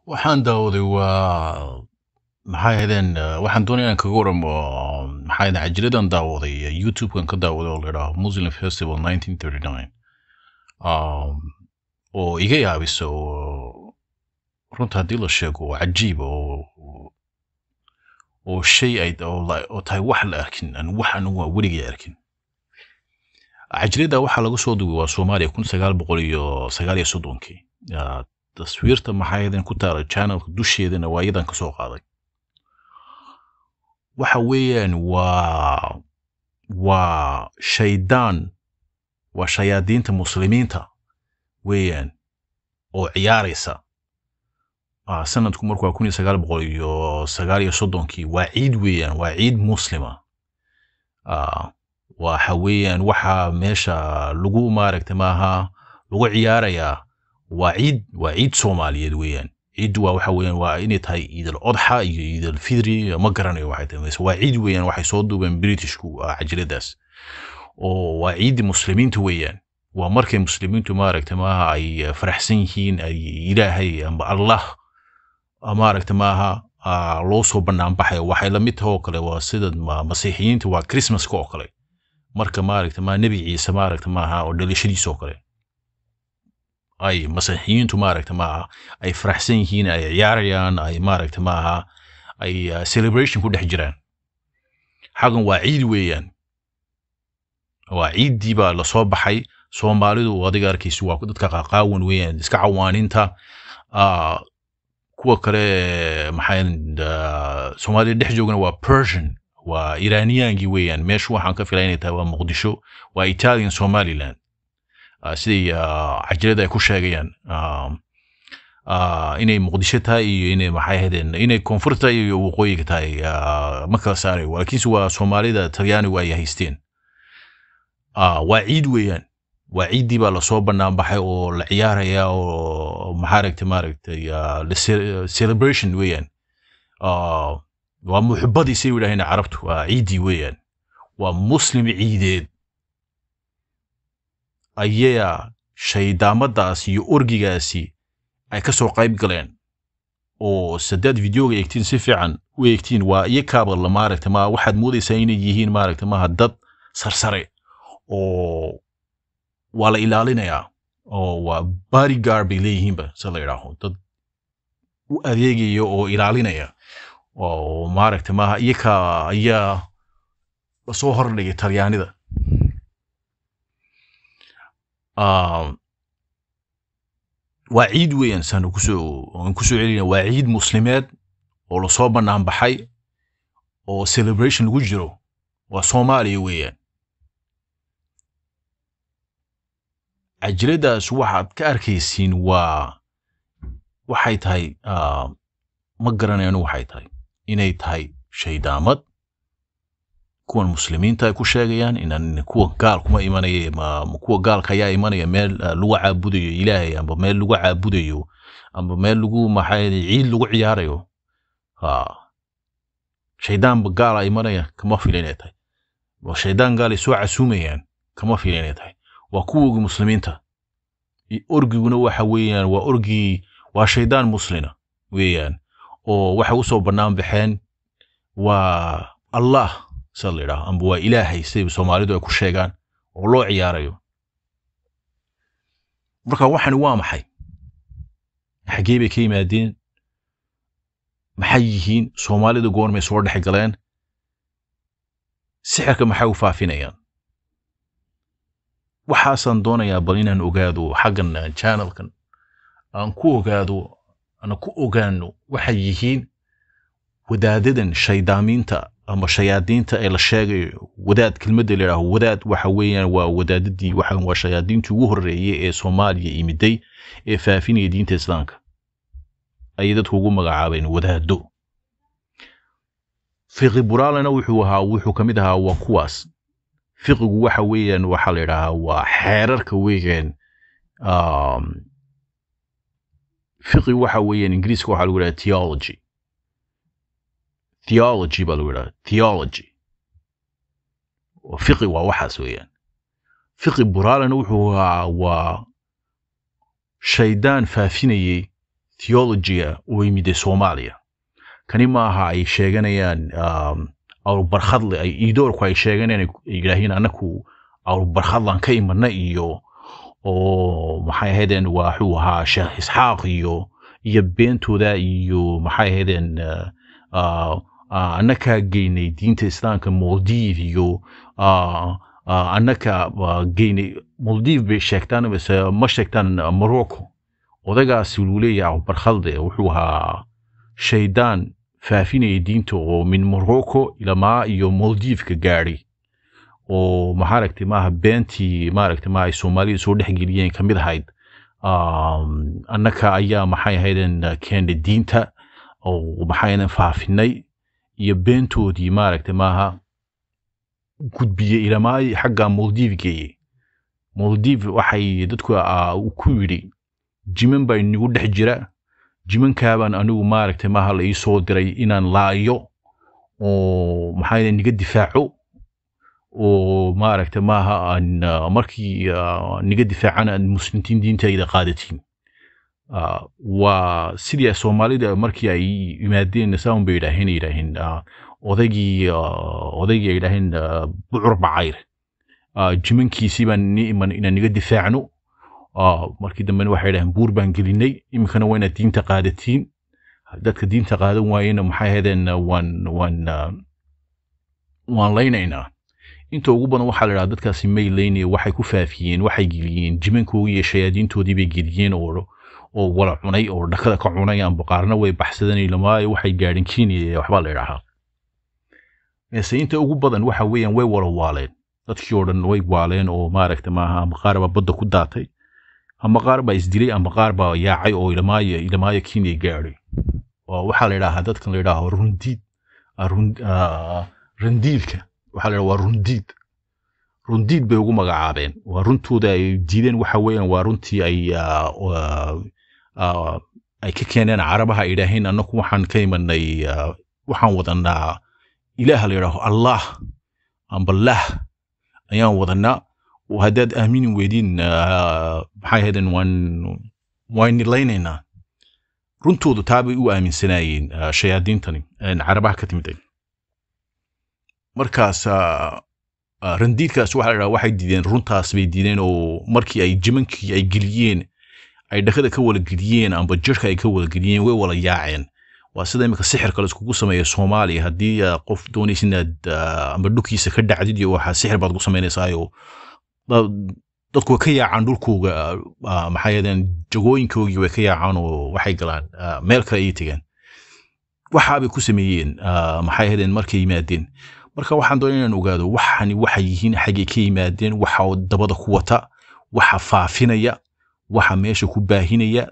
waxaan daawaday waa maxay ahaydeen eh, waxaan doonaya inaan kaga waramo maxay ahaydeen cajiradan daawaday eh, youtube-kan ka daawaday oo la idhaaho muslim festival 1939 um, oo iga yaabisa oo runta haddii la sheego oo cajiib oo oo shay ay oo, la- oo tahay wax la arkin aan wax anigu aan weligay arkin cajirada waxaa laga soo duubay waa soomaaliya kun sagaal boqol iyo sagaal iyo soddonkii Ah, taswiirta maxay ahaydeen ku taala channelka dusheedana waa iyadan kasoo qaaday waxa weeyaan waa waa shaydaan waa shayaadiinta muslimiinta weeyaan oo ciyaaraysa Ah, sanadku marku waa kun iyo sagaal boqol iyo sagaal iyo soddonkii waa ciid weeyaan waa ciid muslima Ah, waxa weeyaan waxa meesha lagu maaragta maaha lagu ciyaarayaa waa ciid waa ciid soomaaliyeed weeyaan ciiddu waa waxa weeyaan waa inay tahay ciidal odxa iyo ciidal fidri ma garanayo waxay tahay mise waa ciid weeyaan waxay soo duubeen britishku ah, cajiladaas oo waa ciiddi muslimiinta weeyaan waa markay muslimiintu maaragta maaha ay eh, faraxsan yihiin ay ilaahay amba allah ah, maaragta maaha ah, loo soo banaanbaxayo waxay la mid tahay oo kale waa sida ma- masiixiyiinta waa christmaska oo kale marka maaragta maa nebi ciise maaragta maaha oo dhalashadiisa oo kale ay masiixiyiintu maaragta maaha ay faraxsan yihiin ay ciyaarayaan ay maaragta maaha ay uh, celebration ku dhex jiraan xagan waa ciid weeyaan waa ciiddii baa lasoo baxay soomaalidu adiga arkaysa waa dadka qaqaawan weeyaan iska cawaaninta ah, kuwa kale maxay uh, soomaalida dhex joogana waa persian waa iraniyaankii weeyaan meeshu waxaan ka filaya inay tahay waa muqdisho waa italian somaliland Ah, siday ah, cajalada ay ku sheegayaan um, ah, inay muqdisho tahay iyo inay maxay ahaydeen inay koonfur tahay iyo waqooyiga tahay ah, ma kala saarayo laakiinse waa soomaalida talyaanigu ay haysteen Ah, waa ciid weeyaan waa ciiddii baa lasoo bannaan baxay oo la ciyaaraya oo maxaaragta maaragtay ah, la ce- celebration weeyaan Ah, waa muxubadii say yidhaaheen carabtu waa ciiddii weeyaan waa muslim ciideed ayaa shaydaamadaas iyo orgigaasi ay ka soo qayb galeen oo sadaad videoga eegtiin si fiican u eegtiin waa iyakaaba la maaragta ma waxaad moodaysaa inay yihiin maaragta maaha dad sarsare oo waa la ilaalinayaa oo waa bodyguard bay leeyihiinba se la idhaaho dad u adeegaya oo ilaalinaya oo maaragta maaha iyaka ayaa lasoo hordhigay talyaanida Ah, waa ciid weeyaan saan kusoo aan kusoo celina waa ciid muslimeed oo lasoo bannaan baxay oo celebration lagu jiro waa soomaaliya weeyaan cajiladaas waxaad ka arkaysiin waa waxay tahay ah, ma garanayano waxay tahay inay tahay shaydaamad kuwan muslimiinta ay ku sheegayaan inaan kuwa gaal kuma imanaya ma ma kuwa gaalka ayaa imanaya meel ah, lagu caabudayo ilaahay amba meel lagu caabudayo amba meel lagu maxay ciid lagu ciyaarayo ha shaydaanba gaala imanaya kama fila inay tahay waa shaydaan gaal ay soo casuumayaan kama fila inay tahay waa kuwoogi muslimiinta I- orgiguna waxa weeyaan waa orgii waa shaydaan muslina weeyaan oo waxay usoo bannaan baxeen waa allah sida la yidhaaho amba waa ilaahay siday soomaalidu ay ku sheegaan oo loo ciyaarayo marka waxani waa maxay xaggee bay ka yimaadeen maxay yihiin soomaalida goormay soo dhex galeen sixirka maxay u faafinayaan waxaasaan doonayaa bal inaan ogaado xaggan ah, channelkan aan ku ogaado aan ku ogaano waxay yihiin wadaadadan shaydaamiinta ama shayaadiinta ee la sheegayo wadaad kelmadda la yidhaaho wadaad waxa weeyaan waa wadaadadii waxa waa shayaadiintii ugu horreeyay ee soomaaliya imiday ee faafinaya diinta islaamka ayay dadku ugu magacaabeen wadaado fiqi buraalena wuxuu ahaa wuxuu ka mid ahaa waa kuwaas fiqigu waxa weeyaan waxaa la yidhaahaa waa xeerarka weeyaan um, fiqi waxa weeyaan ingiriiska waxaa lagu yidhaha theology theology baa lagu yidhaha theology fiqi waa waxaas weeyaan fiqi buraalena wuxuu ahaa waa shaydaan faafinayey theologia u yimide soomaaliya kani maaha ay sheeganayaan um, awrbarkhadle ay iidoorku ay sheeganayaan ay yidhaahiin anaku awrbarkhadlan ka imana iyo oo maxay ahaydeen waxuu ahaa sheekh isxaaq iyo iyo beentooda iyo maxay ahaydeen uh, uh, uh, annakaa geynay diinta islaamka moldiv iyo uh, uh, annaka uh, geynay moldiv bay sheegtaan base ma sheegtaan uh, morocco odagaasi wuu leeyahay barkhalde wuxuu ahaa shaydaan faafinaya diinta oo min morocco ilamaa iyo moldivka gaadhay oo maaragtay maaha beentii maaragtay maaha ay soomaalida soo dhexgeliyeen ka mid ahayd um, annaka ayaa maxay ahaydeen keennay diinta oo maxay ahaydeen faafinay iyo beentoodii maaragtay maaha gudbiyey ilamaa xagga moldiv geeyey moldiv waxay dadku uh, ku yidhi jiman baa inagu dhex jira jimankaabaan anigu maaragtay maaha la ii soo diray inaan laayo oo maxaa niga difaaco oo maaragtay maaha aan uh, markii uh, niga difaacana aad muslimtiin diintayda qaadatiin uh, waa sidii soomaalida markii ay yimaadeen saaun bay yidhaaheen yidhaaheen uh, odaygii uh, odaygii ay yidhaaheen uh, bucur bacayr uh, jimankiisii baan ni iman inaan niga difaacno markii dambena waxay dhahdeen buur baan gelinay iminkana waa inaad diinta qaadatiin dadka diinta qaadan waayena maxay ahaydeen waan waan waan laynaynaa inta ugu badan waxaa la idhaha dadkaasi may laynaya waxay ku faafiyeen waxay geliyeen jimankoodii iyo shayaadiintoodii bay geliyeen oo oo wala cunay oo dhakada ka cunay amba qaarna way baxsadeen lamaayo waxay gaadhin kenya waxbaa la idhahaa mise inta ugu badan waxa weeyaan way wala waaleen dadkii oo dhan way waaleen oo maaragta maaha amba qaar baa badda ku daatay ama qaar baa isdilay ama qaar baa yaacay oo ilamaayo ilamaayo kenya gaadhay waxaa la idhaahaa dadkan la idhaaho rundiid rundiidka waxaa la idhaha waa rundiid rundiid bay ugu magacaabeen waa runtooda ay diideen waxa weeyaan waa runtii ay ay ka keeneen carabaha ay idhaaheen annaku waxaan ka imanay waxaan wadanaa ilaaha la idhaaho allah amba lah ayaan wadanaa haddaad aamini weydiin maxay ahaydeen waan waan nilaynaynaa runtoodu taabay u aaminsanaayeen shayaadiintani carabaha ka timid markaas randiidkaas waxa la dhaha waxay diideen runtaas bay diideen oo markii ay jimankii ay geliyeen ay dhakada ka wala geliyeen amba jirka ay ka wala geliyeen way wala yaaceen waa sida imika sixirka la iskugu sameeya soomaaliya haddii qof doonaysa inaad amba dhulkiisa ka dhacdid iyo waxaa sixir baad ku samaynaysaayoo dadku way ka yaacaan dhulkooga maxay yadeen jagooyinkoogii way ka yaacaan oo waxay galaan meel kale ayay tegeen waxaabay ku sameeyeen maxay hadeen markay yimaadeen marka waxaan doonay inaan ogaado waxani waxay yihiin xaggay ka yimaadeen waxa dabada ku wata waxa faafinaya waxa meesha ku baahinaya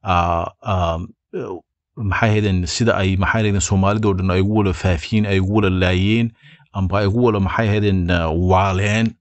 maxay hadeen sida ay maxay hadeen soomaalidoo dhan ay ugu wala faafiyeen ay ugu wala laayeen amba ay ugu wala maxay hadeen waaleen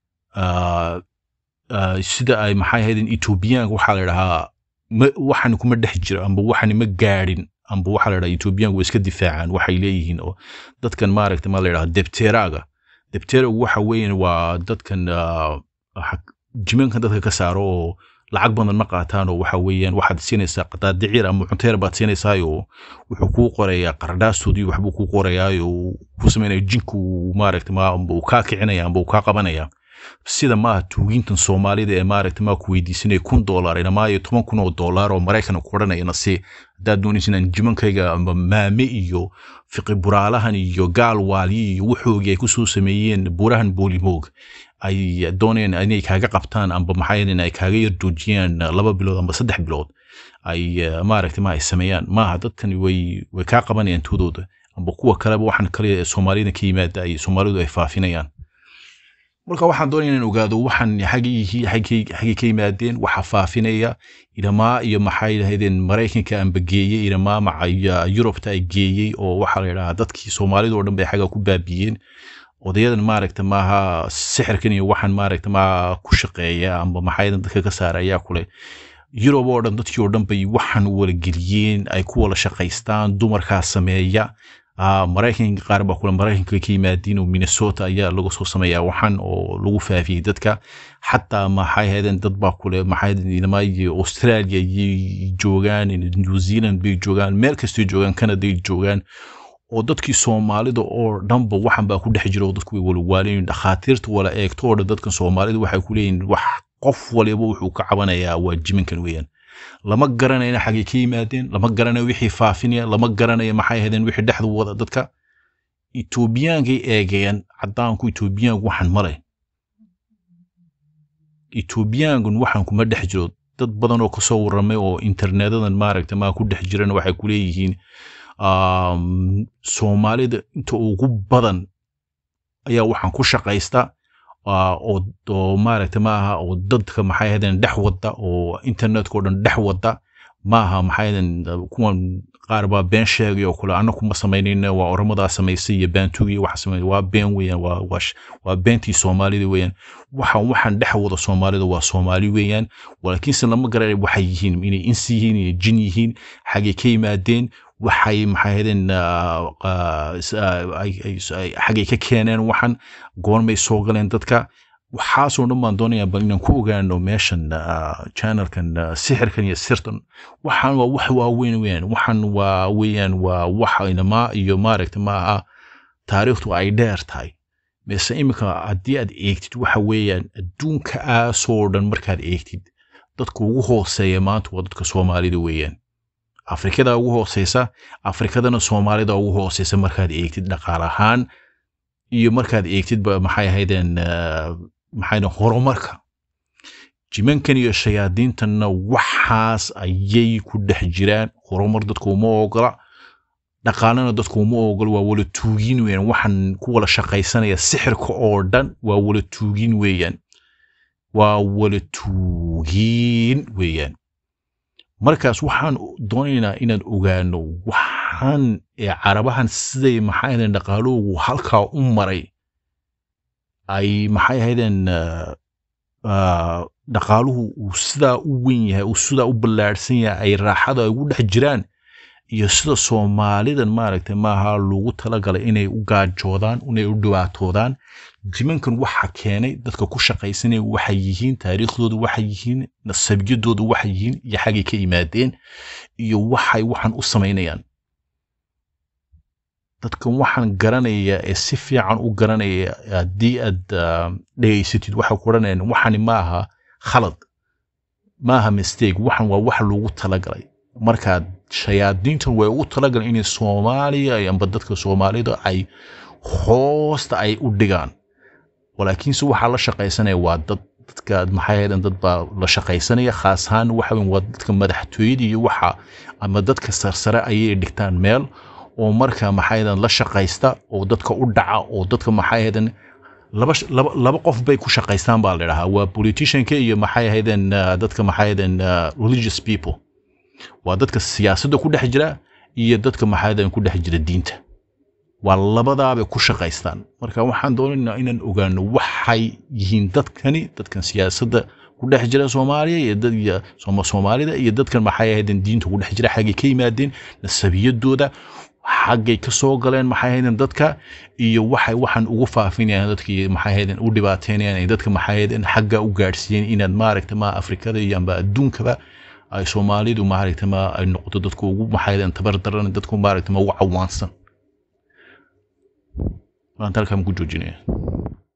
sida ay maxay ahaydeen etoobiyaanka waxaa la idhahaa waxani kuma dhex jiro amba waxani ma gaadhin amba waxaa la idhaha etoobiyaanku way iska difaacaan waxay leeyihiin oo dadkan maaragta ma la idhaha debteraaga debteragu waxa weeyaan waa dadkan jimankan dadka ka saaro oo lacag badan ma qaataan oo waxa weeyaan waxaad siinaysaa qadaadicir ama cunteer baad siinaysaayoo wuxuu kuu qorayaa qardhaastoodii waxbuu kuu qorayaayo ku samaynaya jinku maaragta ma amba uu kaa kicinaya amba uu kaa qabanaya sida maaha tuugiintan soomaalida ee maaragta maa ku weydiisanaya kun dollar inamaayo toban kun oo dollar oo maraykan ku odhanayana si haddaad doonaysa inaan jimankayga amba maame iyo fiqi buraalahan iyo gaal waaliyi iyo wuxoogii ay kusoo sameeyeen burahan boolimoog ay doonayaan inay kaaga qabtaan amba maxaa ay kaaga yardoojiyaan laba bilood amba saddex bilood ay maaragta ma ay sameeyaan maaha dadkani way way kaa qabanayaan toodooda amba kuwa kaleba waxaan kale soomaalida ka yimaada ay soomaalidu ay faafinayaan marka waxaan doonaya inaan ogaado waxaan xaggay ka yimaadeen waxa faafinaya ilamaa iyo maxay lahaydeen maraykanka amba geeyey ilamaa maca yurubta ay geeyey oo waxaa la yidhahaa dadkii soomaalida oo dhan bay xagga ku baabiyeen odayadan maaragta maaha sixirkan iyo waxaan maaragta maaha ku shaqeeya amba maxaydan dadka ka saara ayaa kule yurub oo dhan dadkii oo dhan bay waxaan wala geliyeen ay ku wala shaqaystaan dumarkaa sameeya Ah, maraykanka qaar baa kule maraykanka ka yimaadiin oo minnesota ayaa lagu soo sameeyaa waxan oo lagu faafiyey dadka xataa maxay ahaydeen dad baa kule maxay ahaydeen inamaayo australia ayay joogaan new zealand bay joogaan meel kastay joogaan canaday joogaan oo dadkii soomaalida oo dhanba waxan baa ku dhex jira oo dadku way walwaalayin dhakhaatiirta wala eegto oo dhan dadkan soomaalida waxay ku leeyihin wax qof waliba wuxuu ka cabanayaa waa jiminkan weeyaan lama garanayna xaggay ka yimaadeen lama garanayo wixii faafinaya lama garanayo maxay ahaydeen wixii dhexda wada dadka etoobiyaankay eegeen caddaanku etoobiyaanku waxan male etoobiyaankan waxan kuma dhex jiro dad badan oo kasoo warramay oo internetadan maaragta maa ku dhex jirana waxay ku leeyihiin um, soomaalida inta ugu badan ayaa waxaan ku shaqaysta ah, oo oo maaragta maaha oo dadka maxay ahaydeen dhex wada oo internetka oo dhan dhex wada maaha maxay ahaydeen kuwan qaar baa been sheegay oo kule anna kuma samaynayna waa oramadaa samaysay iyo baantugi waxa samay waa been weeyaan waa waa sh- waa beentii soomaalida weeyaan waxaan waxaan dhex wada soomaalida waa soomaali weeyaan laakiinse lama garanay waxay yihiin inay insi yihiin inay jin yihiin xaggay ka yimaadeen waxay maxay ahaydeen ah, ah, s- ah, ay- ay- ay- xaggay ka keeneen waxan goormay soo galeen dadka waxaasoo dhan baan doonayaa bal inaan ku ogaano meeshan ah, channelkan ah, sixirkan iyo sirtan waxaan waa wax waaweyn weeyaan waxan waa weeyaan waa wax inamaa iyo maaragta maaha taariikhdu ay dheer tahay mise iminka haddii aad eegtid waxa weeyaan adduunka aasoo dhan markaad eegtid dadka ugu hooseeya maanta waa dadka soomaalida weeyaan afrikada ugu hooseysa afrikadana soomaalida ugu hooseysa markaad eegtid dhaqaal ahaan iyo markaad eegtid ba maxay ahaydeen ah, maxay ahaydeen horumarka jimankan iyo shayaadiintanna waxaas ayay ku dhex jiraan horumar dadku uma ogola dhaqaalana dadku uma ogola waa wala tuugin weeyaan waxaan ku wala shaqaysanaya sixirka oo dhan waa wala tuugin weeyaan waa wala tuugin weeyaan markaas waxaan doonaynaa inaan ogaano waxaan ee carabahan siday maxay ahaydeen dhaqaaloogu halkaa u maray ay maxay ahaydeen ah, ah, dhaqaaluhu uu sidaa u weyn yahay uu sidaa u ballaadhsan yahay ay raaxada ay ugu dhex jiraan iyo sida soomaalidan maaragtay maaha loogu talagalay inay u gaajoodaan inay u dhibaatoodaan jimankan waxa keenay dadka ku shaqaysanaya waxay yihiin taariikhdooda waxay yihiin nasabiyadooda waxay yihiin iyo xaggay ka yimaadeen iyo waxay waxan u samaynayaan dadkan waxaan garanaya ee si fiican u garanaya haddii aad ah, dhegaysatid waxay ku odhanayaan waxani maaha khalad maaha mistake waxan waa wax loogu talagalay markaad shayaadiintan way ugu talagalan inay soomaaliya ay- amba dadka soomaalida ay hoosta ay u dhigaan walaakiinse waxaa la shaqaysanaya waa dad dadka maxay ahaydeen dad baa la shaqaysanaya khaas ahaan waxa weyn waa dadka madaxtooyada iyo waxa ama dadka sarsare ayay dhigtaan meel oo marka maxay ahaydeen la shaqaysta oo dadka u dhaca oo dadka maxay ahaydeen laba sh- laba laba qof bay ku shaqaystaan baa la dhahaa waa politicianka iyo maxay ahaydeen ah, dadka maxay ahaydeen ah, religious people waa dadka siyaasadda ku dhex jira iyo dadka maxay ahaydeen ku dhex jira diinta waa labadaabay ku shaqaystaan marka waxaan doonaynaa inaan ogaano waxay yihiin dadkani dadkan siyaasadda ku dhex jira soomaaliya iyo dad iyo sooma soomaalida iyo dadkan maxay ahaydeen diinta ku dhex jira xaggay ka yimaadeen nasabiyadooda xaggay ka soo galeen maxay ahaydeen dadka iyo waxay waxaan ugu faafinayaan dadkii maxay ahaydeen u dhibaateynayaan ay dadka maxay ahaydeen xagga u gaadhsiiyeen inaad maaragta ma afrikada iyo amba adduunkaba ay soomaalidu maaragta ma ay noqoto dadku ugu maxay ahaydeen tabar daran dadku maaragta ma ugu cawaansan maanta halkaan ku joojinaya